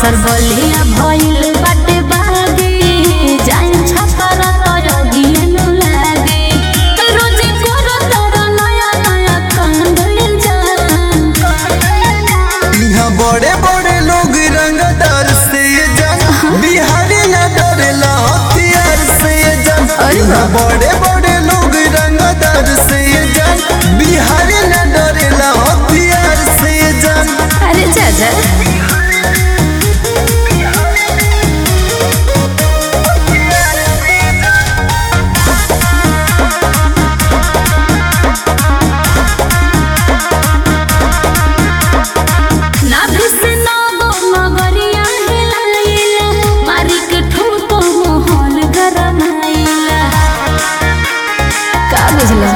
बक्सर बलिया भइल बाटे बागी जाई छपर तोरगिए नु लागे रोजे कोरो तोर नया नया कांदल जान यहाँ बड़े बड़े लोग रंगदार से जन बिहारी न डरेला हथियार से जन अरे यहाँ वाह। बड़े बड़े लोग रंगदार से जन बिहारी न डरेला हथियार से जन अरे जा जा नाभि से नगो मगरिया हिलाइला, मारी के ठुमको मोहन गरमाइला। का बुझला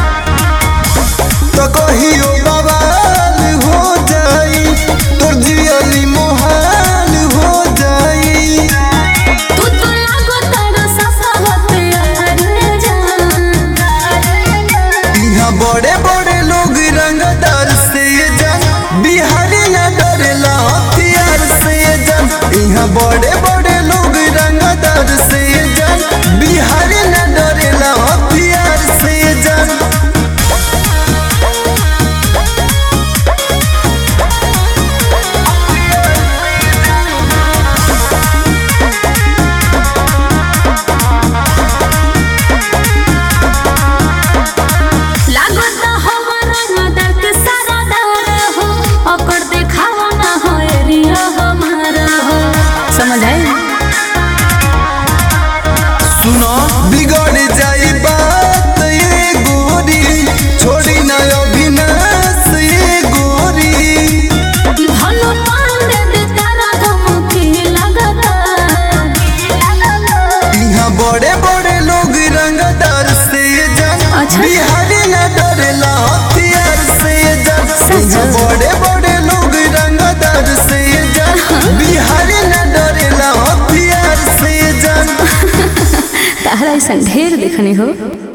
तो कहियो बवाल हो जाई तोर जियली मोहाल हो जाई तू तो लागो तारा ससा होते अरे जान यहाँ बड़े बड़े लोग रंगदार से जन बिहारी न डरेला हथियार से जन यहाँ बड़े बड़े लोग रंगदार से जन बिहारी न डरेला हथियार से जन लागो ता हमारा नदर के सारा दार हो ओकर देखावा ना हो एरिया हमारा हो समझ आई सुनो बिगड़ जाई बात ये गोरी छोड़ी न अविनाश ये गोरी धनु पांडे दे तारा धमकी लगता यहाँ बड़े बड़े लोग रंगदार से जन अच्छा। बिहारी न डरेला हथियार से जन सच। यहाँ बड़े बड़े लोग रंगदार से जन बिहारी न डरेला हथियार से जन तारा ऐसा ढेर देखने हो